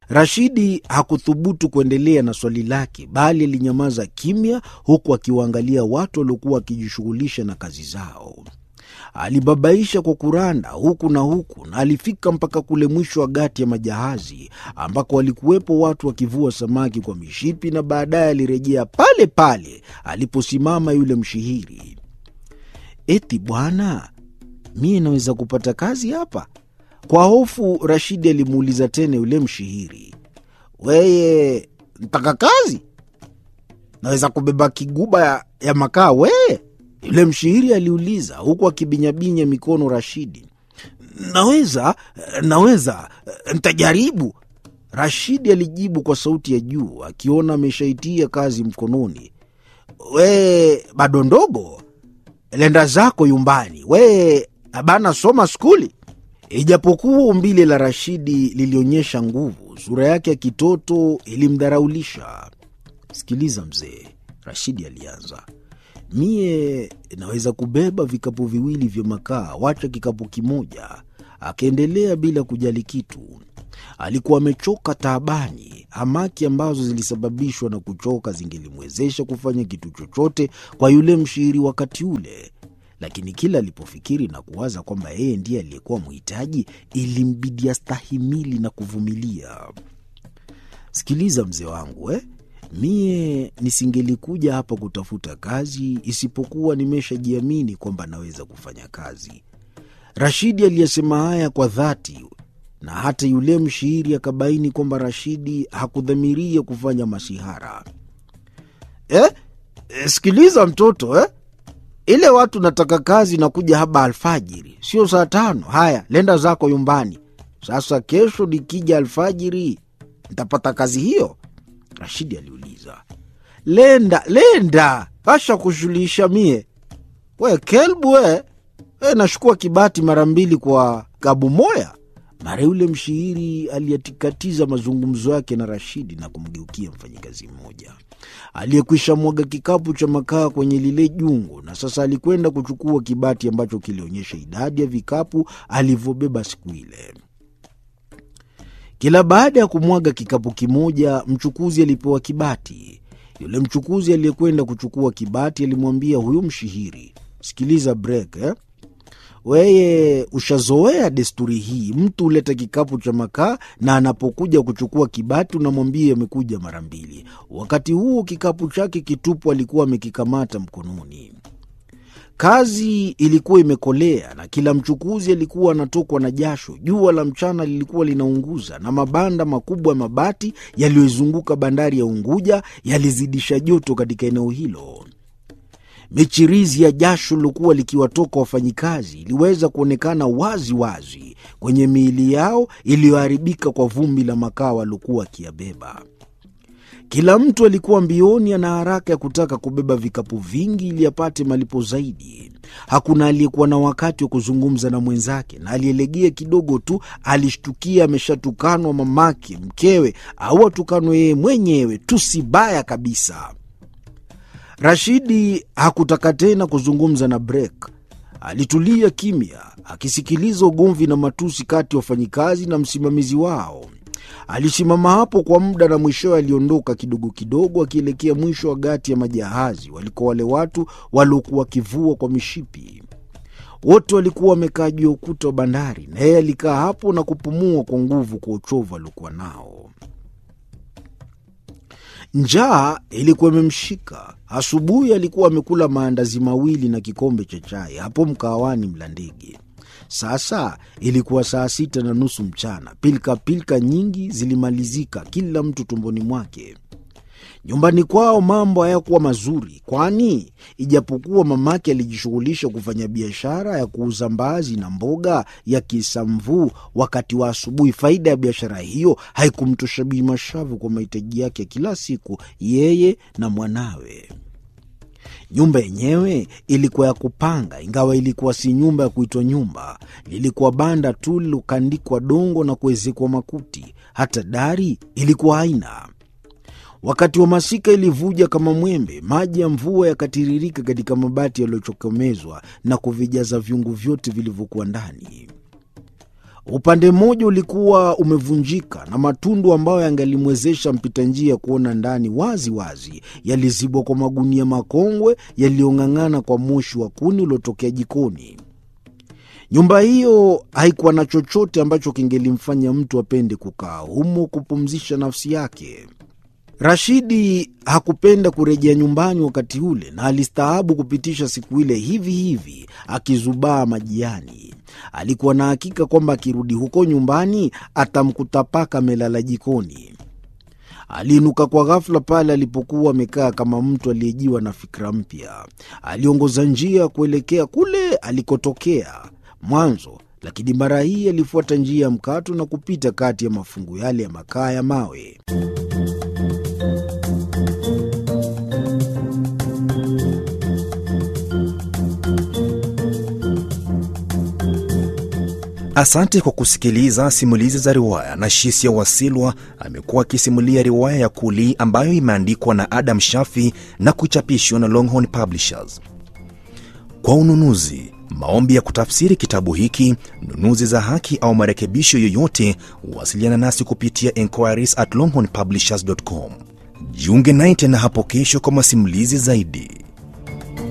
Rashidi hakuthubutu kuendelea na swali lake, bali alinyamaza kimya, huku akiwaangalia watu waliokuwa wakijishughulisha na kazi zao. Alibabaisha kwa kuranda huku na huku, na alifika mpaka kule mwisho wa gati ya majahazi ambako walikuwepo watu wakivua samaki kwa mishipi, na baadaye alirejea pale pale aliposimama yule mshihiri. Eti bwana, mie naweza kupata kazi hapa? Kwa hofu Rashidi alimuuliza tena yule mshihiri, weye ntaka kazi? Naweza kubeba kiguba ya, ya makaa weye? Yule mshihiri aliuliza huku akibinyabinya mikono Rashidi. Naweza, naweza, ntajaribu, Rashidi alijibu kwa sauti ya juu, akiona ameshaitia kazi mkononi. We bado ndogo, lenda zako yumbani, we abana soma skuli. Ijapokuwa umbile la Rashidi lilionyesha nguvu, sura yake ya kitoto ilimdharaulisha. Sikiliza mzee, Rashidi alianza, mie naweza kubeba vikapu viwili vya makaa, wacha kikapu kimoja. Akaendelea bila kujali kitu. Alikuwa amechoka taabani. Hamaki ambazo zilisababishwa na kuchoka zingelimwezesha kufanya kitu chochote kwa yule mshairi wakati ule, lakini kila alipofikiri na kuwaza kwamba yeye ndiye aliyekuwa mhitaji, ilimbidi astahimili na kuvumilia. Sikiliza mzee wangu eh? Mie nisingelikuja hapa kutafuta kazi isipokuwa nimeshajiamini kwamba naweza kufanya kazi. Rashidi aliyesema haya kwa dhati, na hata yule mshairi akabaini kwamba Rashidi hakudhamiria kufanya masihara. Eh? Eh, sikiliza mtoto eh? Ile watu nataka kazi na kuja haba alfajiri, sio saa tano. Haya, lenda zako yumbani. Sasa kesho nikija alfajiri ntapata kazi hiyo? Rashidi aliuliza. Lenda lenda, kasha kushughulisha mie. We kelbu we, we nashukua kibati mara mbili kwa gabu moya. Mara yule mshairi aliyatikatiza mazungumzo yake na Rashidi na kumgeukia mfanyikazi mmoja aliyekwisha mwaga kikapu cha makaa kwenye lile jungu, na sasa alikwenda kuchukua kibati ambacho kilionyesha idadi ya vikapu alivyobeba siku ile. Kila baada ya kumwaga kikapu kimoja, mchukuzi alipewa kibati. Yule mchukuzi aliyekwenda kuchukua kibati alimwambia huyu mshihiri, sikiliza brek eh? Weye ushazoea desturi hii, mtu huleta kikapu cha makaa na anapokuja kuchukua kibati unamwambia amekuja mara mbili. Wakati huo kikapu chake kitupu alikuwa amekikamata mkononi. Kazi ilikuwa imekolea na kila mchukuzi alikuwa anatokwa na jasho. Jua la mchana lilikuwa linaunguza na mabanda makubwa ya mabati yaliyoizunguka bandari ya Unguja yalizidisha joto katika eneo hilo. Michirizi ya jasho lilokuwa likiwatoka wafanyikazi iliweza kuonekana wazi wazi kwenye miili yao iliyoharibika kwa vumbi la makaa waliokuwa wakiyabeba. Kila mtu alikuwa mbioni, ana haraka ya kutaka kubeba vikapu vingi ili apate malipo zaidi. Hakuna aliyekuwa na wakati wa kuzungumza na mwenzake, na aliyelegea kidogo tu alishtukia ameshatukanwa mamake, mkewe, au atukanwe yeye mwenyewe, tusi baya kabisa. Rashidi hakutaka tena kuzungumza na Brek. Alitulia kimya akisikiliza ugomvi na matusi kati ya wafanyikazi na msimamizi wao. Alisimama hapo kwa muda na mwishowe aliondoka kidogo kidogo, akielekea mwisho wa gati ya majahazi waliko wale watu waliokuwa wakivua kwa mishipi. Wote walikuwa wamekaa juu ya ukuta wa bandari, na yeye alikaa hapo na kupumua kwa nguvu kwa uchovu aliokuwa nao. Njaa ilikuwa imemshika. Asubuhi alikuwa amekula maandazi mawili na kikombe cha chai hapo mkahawani Mlandege. Sasa ilikuwa saa sita na nusu mchana. Pilka pilka nyingi zilimalizika, kila mtu tumboni mwake. Nyumbani kwao mambo hayakuwa mazuri, kwani ijapokuwa mamake alijishughulisha kufanya biashara ya kuuza mbaazi na mboga ya kisamvu wakati wa asubuhi, faida ya biashara hiyo haikumtosha Bi Mashavu kwa mahitaji yake ya kila siku, yeye na mwanawe. Nyumba yenyewe ilikuwa ya kupanga, ingawa ilikuwa si nyumba ya kuitwa nyumba. Lilikuwa banda tu lilokandikwa dongo na kuezekwa makuti. Hata dari ilikuwa haina. Wakati wa masika ilivuja kama mwembe, maji ya mvua yakatiririka katika mabati yaliyochokomezwa na kuvijaza vyungu vyote vilivyokuwa ndani. Upande mmoja ulikuwa umevunjika na matundu ambayo yangalimwezesha mpita njia kuona ndani wazi wazi yalizibwa kwa magunia makongwe yaliyong'ang'ana kwa moshi wa kuni uliotokea jikoni. Nyumba hiyo haikuwa na chochote ambacho kingelimfanya mtu apende kukaa humo kupumzisha nafsi yake. Rashidi hakupenda kurejea nyumbani wakati ule, na alistaabu kupitisha siku ile hivi hivi akizubaa majiani. Alikuwa na hakika kwamba akirudi huko nyumbani atamkuta paka amelala jikoni. Aliinuka kwa ghafula pale alipokuwa amekaa kama mtu aliyejiwa na fikra mpya. Aliongoza njia kuelekea kule alikotokea mwanzo, lakini mara hii alifuata njia ya mkato na kupita kati ya mafungu yale ya makaa ya mawe. Asante kwa kusikiliza simulizi za riwaya. na Shisia Wasilwa amekuwa akisimulia riwaya ya Kuli ambayo imeandikwa na Adam Shafi na kuchapishwa na Longhorn Publishers. Kwa ununuzi, maombi ya kutafsiri kitabu hiki, nunuzi za haki au marekebisho yoyote, wasiliana nasi kupitia enquiries at longhornpublishers.com. Jiunge naye tena hapo kesho kwa masimulizi zaidi.